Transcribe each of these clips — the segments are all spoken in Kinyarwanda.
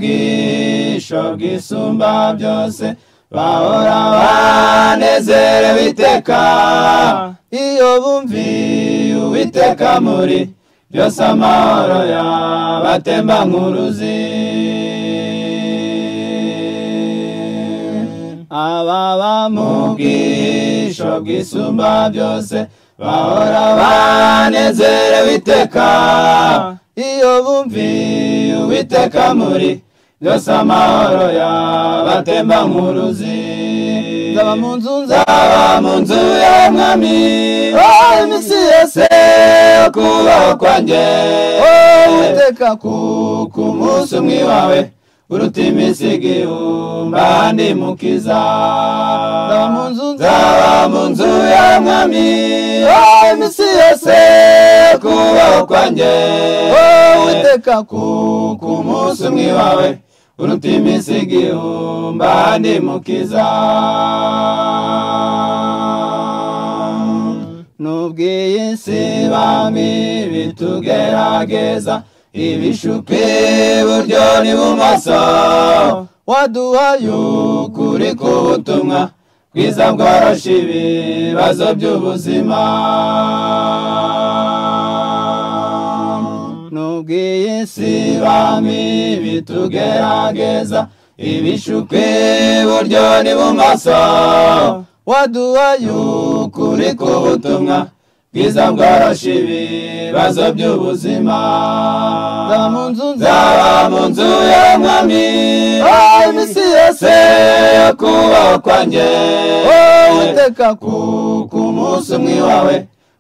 ubwisho bwisumba byose bahora banezerewe iteka iyo bumviye uwiteka muri byose amahoro yabatemba nk'uruzi aba bamubwisho bwisumba byose bahora banezerewe iteka iyo bumviye uwiteka muri byose amahoro yabatemba nk'uruzi nzaba mu nzu nzaba mu nzu ya mwami oh, iminsi yose yo kubaho kwanjye oh, uwiteka kuko umunsi umwe wawe uruta iminsi igihumbi ahandi mukiza nzaba mu nzu nzaba mu nzu ya mwami oh, iminsi yose yo kubaho kwanjye oh, uwiteka kuko umunsi umwe wawe uruta iminsi igihumbi ahandi mukiza n'ubwiye isi bami bitugerageza ibishupi iburyo n'ibumoso waduhaye ukuri k'ubutumwa bwiza bworoshya ibibazo by'ubuzima n'ubwiye isi bami bitugerageza ibishuko iburyo n'ibumoso waduhaye ukuri k'ubutumwa bwiza bworoshya ibibazo by'ubuzima nzaba mu nzu nzaba mu nzu ya mwami oh, iminsi yose yo kubaho kwanjye oh, uteka kuko umunsi umwe wawe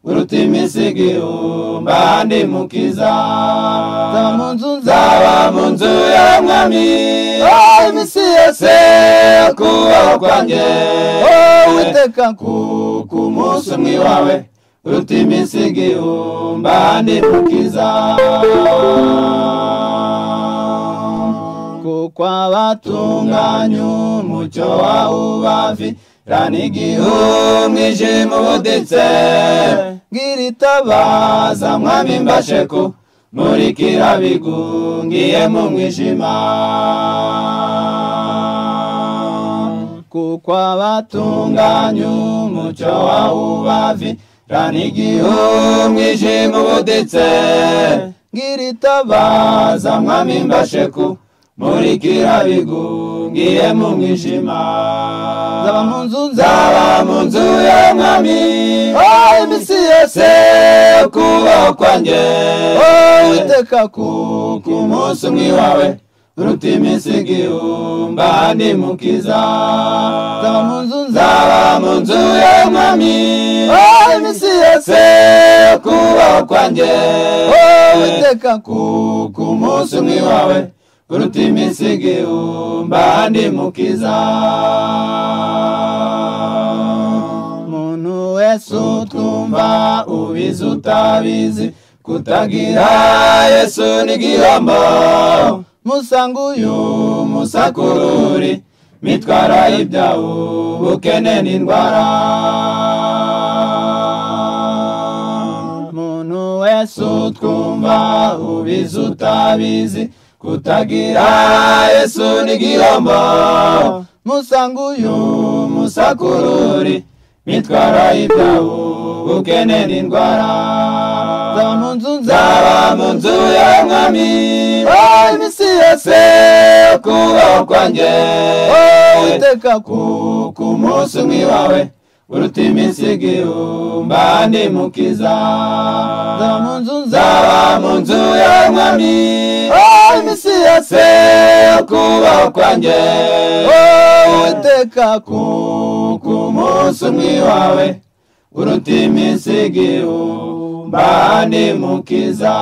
uruta iminsi igihumbi ahandi mukiza nzaba mu nzu nzaba mu nzu ya mwami oh, iminsi yose yo kubaho kwanjye oh, uteka kuko umunsi umwe wawe uruta iminsi igihumbi ahandi mukiza kuko abatunganya umucyo wawe ubavi rana igihu umwijima ubuditse ngiritabaza mwami mbasheku muri kirabigungiye mu mwijima kuko abatunganya umucyo wawe ubavi rana igihu umwijima ubuditse ngiritabaza mwami mbasheku muri kirabigungiye mu mwijima nzaba mu nzu nzaba mu nzu ya mwami oh, iminsi yose yo kubaho kwanjye oh, witeka kuko umunsi umwe wawe uruta iminsi igihumbi ahandi mukiza nzaba mu nzu nzaba mu nzu ya mwami oh, iminsi yose yo kubaho kwanjye oh, witeka kuko umunsi umwe wawe uruta iminsi igihumbi ahandi mukiza umuntu wese utwumva ubizi utabizi kutagira yesu n'igihombo musanga uyu musakururi mitwara ibyawe ubukene n'indwara umuntu wese utwumva ubizi utabizi kutagira yesu n'igihombo musanga uyu musakururi mitwara ibyawe ubukene n'indwara nzaba mu nzu nzaba mu nzu ya mwami oh, iminsi yose yo kubaho kwanjye oh, uteka kuko umunsi umwe wawe uruta iminsi igihumbi ahandi mukiza nzaba mu nzu nzaba mu nzu ya mwami oh, iminsi yose yo kubaho kwanjye uteka kuko umunsi umwe wawe uruta iminsi igihumbi ahandi mukiza